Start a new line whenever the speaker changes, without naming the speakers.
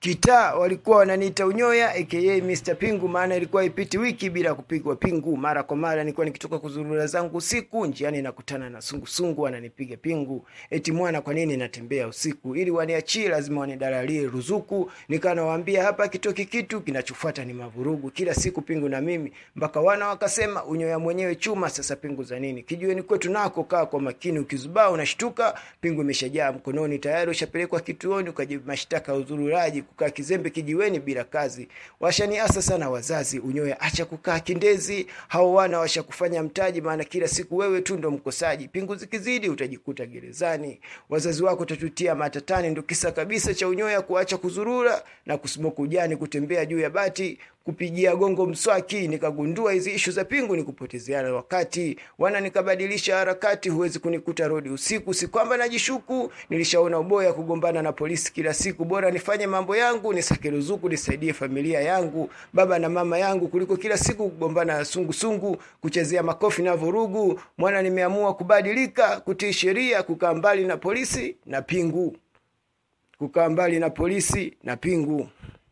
kitaa walikuwa wananiita unyoya aka Mr. Pingu, maana ilikuwa ipiti wiki bila kupigwa pingu. Mara kwa mara nilikuwa nikitoka kuzurura zangu usiku, njiani nakutana na sungusungu ananipiga pingu, eti mwana, kwa nini natembea usiku? Ili waniachie lazima wanidalalie ruzuku. Nikanawaambia hapa kitoki kitu, kinachofuata ni mavurugu. Kila siku pingu na mimi, mpaka wana wakasema unyoya mwenyewe chuma, sasa pingu za nini? Kijiweni kwetu nako kaa kwa makini, ukizubaa unashtuka, pingu imeshajaa mkononi, tayari ushapelekwa kituoni ukajibu mashtaka ya uzururaji kukaa kizembe kijiweni bila kazi. Washaniasa sana wazazi, unyoya acha kukaa kindezi, hao wana washakufanya mtaji, maana kila siku wewe tu ndo mkosaji. Pingu zikizidi utajikuta gerezani, wazazi wako utatutia matatani. Ndo kisa kabisa cha unyoya kuacha kuzurura na kusimoku ujani, kutembea juu ya bati kupigia gongo mswaki. Nikagundua hizi ishu za pingu ni kupotezeana wakati, wana nikabadilisha harakati. Huwezi kunikuta rodi usiku, si kwamba najishuku. Nilishaona uboya kugombana na polisi kila siku, bora nifanye mambo yangu, nisake ruzuku, nisaidie familia yangu, baba na mama yangu, kuliko kila siku kugombana na sungusungu, kuchezea makofi na vurugu. Mwana, nimeamua kubadilika, kutii sheria, kukaa mbali na polisi na pingu, kukaa mbali na polisi na pingu.